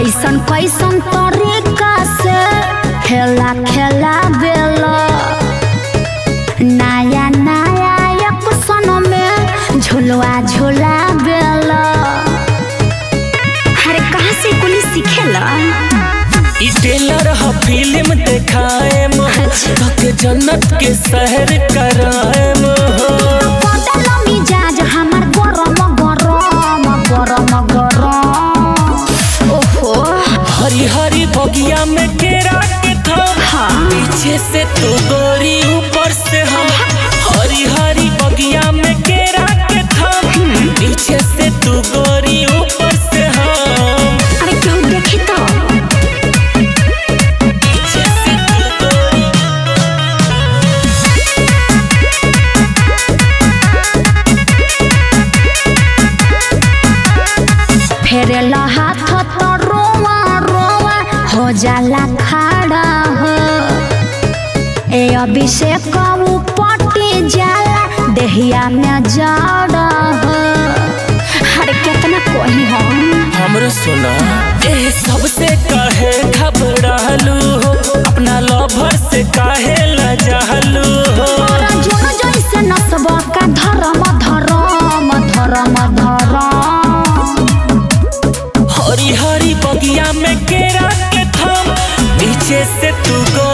कैसन कैसन तरीका से खेला खेला बेला नया नया एक सन में झुलवा झुला बेला अरे कहाँ से कुली सीखेला ई टेलर ह फिल्म देखाएम अच्छा। के जन्नत के शहर कराएम बदल मिजाज हमार गरम गरम गरम गरम ओहो हरी हरी बगिया में केरा के थम हाँ पीछे से तू गोरी ऊपर से हम हरी हरी बगिया में केरा के थम पीछे से तू गोरी ऊपर से हम अरे क्यों देखी तो पीछे से तू गोरी फेरेला हाथ तो रोवा रोवा हो जाला खड़ा हो ए अभिषेक ऊ पटी जाला देहिया में जड़ा हो अरे कितना कोही हम हमरो सुना ए सबसे काहे घबरालू हो अपना लवर से काहे लजालू हो और जोन जैसे नसब का धर्म धर्म धर्म धर्म हरी हरी बगिया में केरा के थम पीछे से तू गो